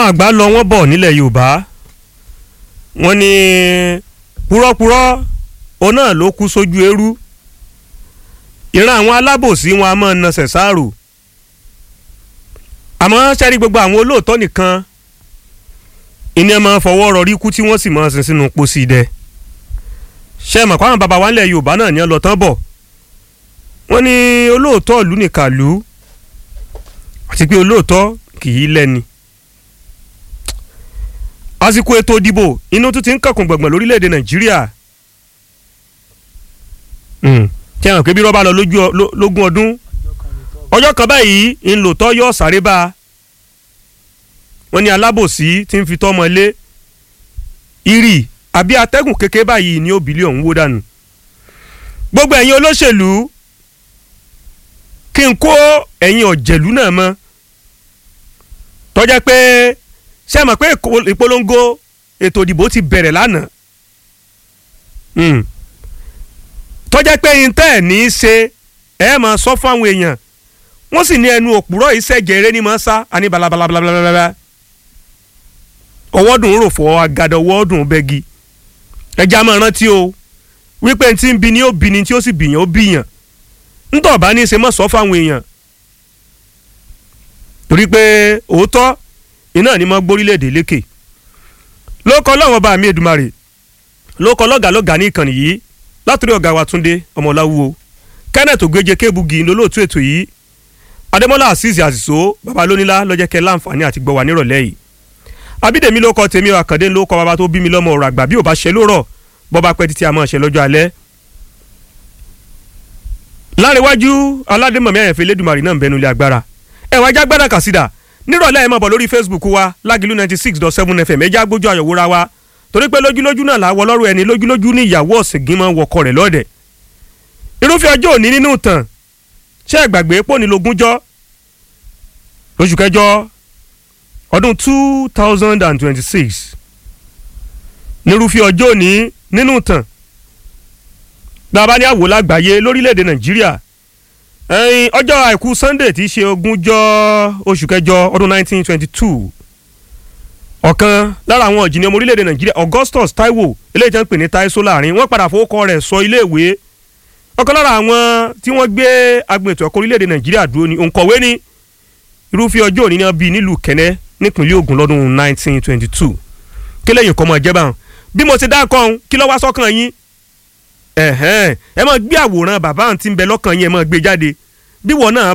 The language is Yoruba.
àgbà lọ wọ́n bọ̀ nílẹ̀ yorùbá wọ́n ní púrọ́púrọ́ òun náà ló kú sójú eérú ìran àwọn alábòsí wọn a máa nasẹ̀ sáàrò àmọ́ sẹ́rí gbogbo àwọn olóòótọ́ nìkan ìní ẹ̀ máa fọwọ́ rọrí kú tí wọ́n sì máa sin sínú pósí dẹ ṣe mọ̀ pàwọn bàbá wa ńlẹ̀ yorùbá náà ní ọ lọ tán bọ̀ wọ́n ní olóòótọ́ ìlú nìkàlú àti pé olóòótọ́ kì í lẹ́ni àsìkò ètò ìdìbò inú tún ti ń kàkùn gbọ̀ngbọ̀n lórílẹ̀‐èdè nàìjíríà tí a hàn pé bí rọ́bà lọ lógún ọdún ọjọ́ kan báyìí ńlòtọ́ yóò sáré bá a wọ́n ní alábòsí tí ń fi tọ́mọ lé irì àbí atẹ́gùn kékeré báyìí ní òbílẹ̀ ọ̀hún wó dànù gbogbo ẹ̀yin olóṣèlú kí n kó ẹ̀yin ọ̀jẹ̀lú náà mọ́ tọ́jà pé ṣé ẹ mọ̀ pé ìpolongo ètò ìdìbò ti bẹ̀rẹ̀ lánàá tọ́jà pé yín tẹ́ ẹ̀ ní í ṣe ẹ máa sọ fún àwọn èèyàn wọ́n sì ní ẹnu òpùrọ̀ ìṣẹ̀jẹ̀ eré ní máa sá àní balabalabalabalaba ọwọ́ dùn rò fọ́ agada ọwọ́ dùn bẹ́gi ẹja máa rántí o wípé tí ń bi ni ó bi ni tí ó sì bìyàn ó bìyàn ńtọ̀ bá ní í ṣe mọ́ sọ fáwọn èèyàn torí pé òótọ́ iná ni mo gbórílẹ̀-èdè lékè lóko ọlọ́wọ́n bá mi Èdùmàrè lóko lọ́gàlọ́gà ní ìkànnì yìí látòrí ọ̀gá wa Túndé ọmọláwúwo Kenneth ògbéje kébùgì lólóòtú ètò yìí Adémọ́lá Azeez Àṣìṣó baba lónílá lọ́jẹ́ kẹ́ láǹfààní àti gbọ́ wa nírọ̀lẹ́ yìí Abídèmí ló kọ tèmi Àkàndé ló kọ baba tó bí mi lọ́mọ ọ̀rọ̀ àgbà bí ò bá ṣe lórọ̀ bọ́ba pẹ́ títí a máa ṣe lọ́jọ́ alẹ́ láríwájú aládémọ̀mí àyànfẹ́ lẹ́dùnmarì náà ń bẹnu ilé agbára ẹ̀wọ̀n ajá gbádà kàsídà nírọ̀lẹ́ ẹ̀ máa bọ̀ lórí Facebook wa lágìlú ninety six dot seven fm ẹ̀já gbójú àyọ̀wòra wa torí pé lójúlójú náà làwọ̀ lọ́rùn ẹni lójúlójú ní ìyàwó ọ̀sìngín máa ń wọkọ̀ rẹ̀ lọ́dẹ̀ irúfẹ́ ọjọ́ òní nínú ìtàn ṣé ẹ gbàgbé pò ní lógúnjọ́ lóṣù kẹjọ ọdún two thousand and twenty six nírúfẹ́ ọjọ́ òní nínú ìtàn bàbá ní àwò lágbàáyé lórílẹ̀‐èdè nàìjíríà ọjọ́ àìkú sunday tí í ṣe ogúnjọ́ oṣù kẹjọ ọdún nineteen twenty two ọ̀kan lára àwọn ọ̀jìnì ọmọ orílẹ̀‐èdè nàìjíríà augustus taiwo eléyìí tí wọ́n ń pè ní taiso láàrin wọ́n padà fowókọ rẹ̀ sọ iléèwé ọ̀kan lára àwọn tí wọ́n gbé agbọn ètò ẹ̀kọ́ orílẹ̀‐èdè nàìjíríà dúró ni òǹkọ̀wé ni irúfẹ́ ọjọ́ òní náà bíi nílùú kẹ́nẹ́ nípínlẹ̀ ògùn lọ́dún nineteen twenty two kí lẹ́yìn kọ́ mọ́ ẹ̀jẹ̀ báwọn bí mo ti dá kọ́ ọ́n kí ló wá sọ́kàn yín ẹ máa gbé àwòrán bàbá àǹtí ń bẹ lọ́kàn yín ẹ máa gbé jáde bí wọn náà